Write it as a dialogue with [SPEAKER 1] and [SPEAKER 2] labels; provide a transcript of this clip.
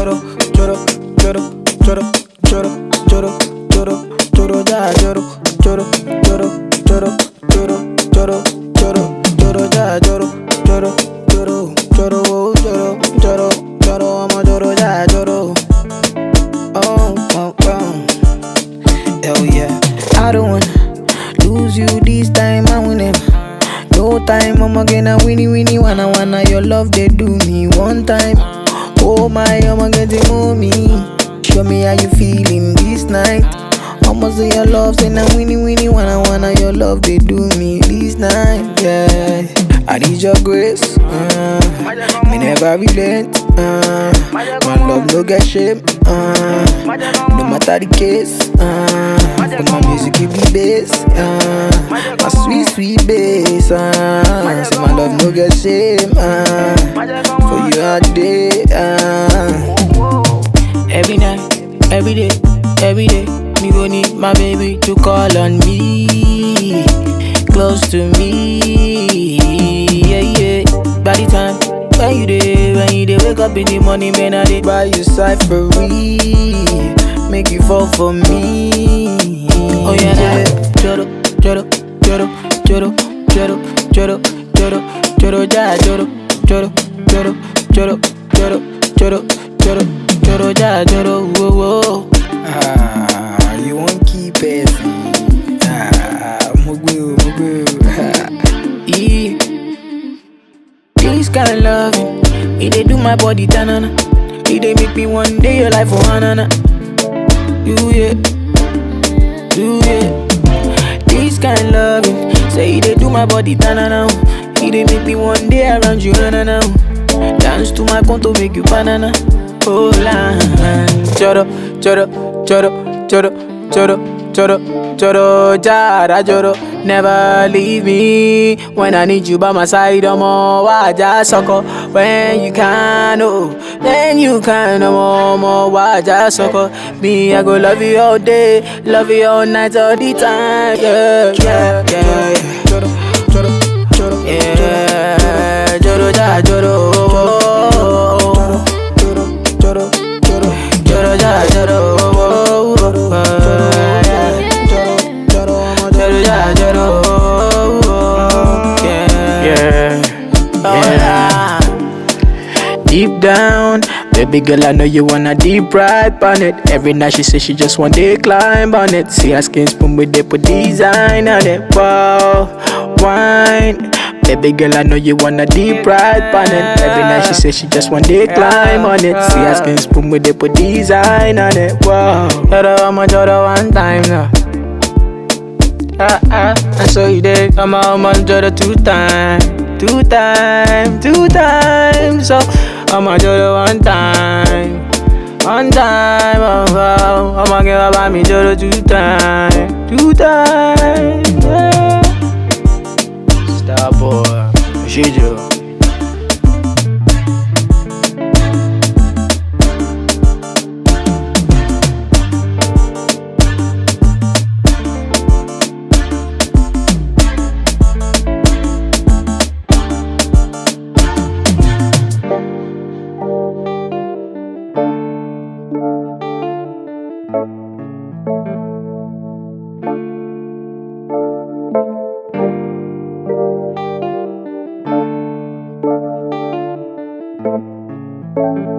[SPEAKER 1] choro, choro, choro, choro, choro, choro, choro, choro, ja, choro, choro, choro, choro, choro, choro, choro, choro, ja, choro, choro, choro, choro, oh, choro, choro, choro, I'm a choro, ja, choro. Oh, oh, oh. Hell yeah. I don't wanna lose you this time, I win it. No time, I'ma get a winnie winnie wanna wanna your love they do me one time. Oh my, I'ma get the mommy. Show me how you feeling this night. I'ma say your love, say na winnie winnie wanna wanna your love they do me this night. Yeah, I need your grace. Uh, me never relent. Uh, my love no get shame. Uh, no matter the case. Uh, but my music give me bass. Uh, my sweet sweet bass. Uh, so my love no get shame. Uh, for you all day. Uh. Every night, every day, every day, me go need my baby to call on me, close to me, yeah yeah. By the time when you day, when you day, wake up in the morning, man, I dey buy you cyphery, make you fall for me. Oh yeah, yeah. Choro, choro, choro, choro, choro, choro, choro, choro, ja, choro, choro, choro, choro, choro, choro, choro, choro, ja, choro, whoa, whoa. Ah, you won't keep it. Ah, mugu, mugu. Yeah. This kind of loving, it dey do my body tanana. It dey make me one day your life for hanana. You yeah, you yeah. This kind of loving, say it dey do my body tanana. It dey make me one day around you hanana. Dance to my conto make you banana. Oh la, choro, choro, choro, choro, choro, choro, choro, jara choro. Never leave me when I need you by my side. I'm all waja soko when you can, oh, then you can. I'm all more waja soko. Me, I go love you all day, love you all night, all the time. Yeah, yeah, yeah. Choro, choro, choro, yeah, choro, ja, choro. Choro, choro, choro, choro, ja, choro.
[SPEAKER 2] Yeah, yeah. Deep down, baby girl, I know you wanna deep ride on it. Every night she says she just want to climb on it. See her skin spoon with they put design on it. Wow, wine. Baby girl, I know you wanna deep ride on it. Every night she says she just want to climb on it. See her skin spoon with they put design on it. Wow,
[SPEAKER 1] Choro, I'ma choro one time now. Ah ah, and so you did come out, man, choro two time, two time, two times. So I'ma choro one time, one time. Oh, oh, I'ma give up me choro two time, two time. Yeah. Star boy, Shijo.
[SPEAKER 3] thank you